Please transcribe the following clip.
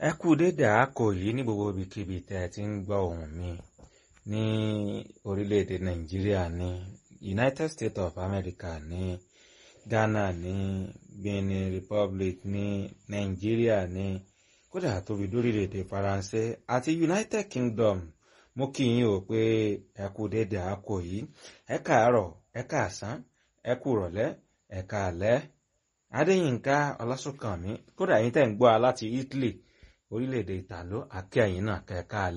ẹ kú dédé àákò yìí ní gbogbo ibikíbi tẹ́ ẹ ti ń gbọ́ ohùn mi ní orílẹ̀-èdè nàìjíríà ní united states of america ní ghana ní benin republic ní nàìjíríà ní kódà tóbi lórílẹ̀-èdè faransé àti united kingdom mo kí yín o pé ẹ kú dédé àákò yìí ẹ káàárọ̀ ẹ káàsán ẹ kú rọ̀lẹ́ ẹ káalẹ́ adéyínká ọlásùnkànmí kódà yín tẹ́ ń gbọ́ a láti italy orílẹ̀-èdè ìtàló àkẹ́yìn náà kẹ́ẹ̀ká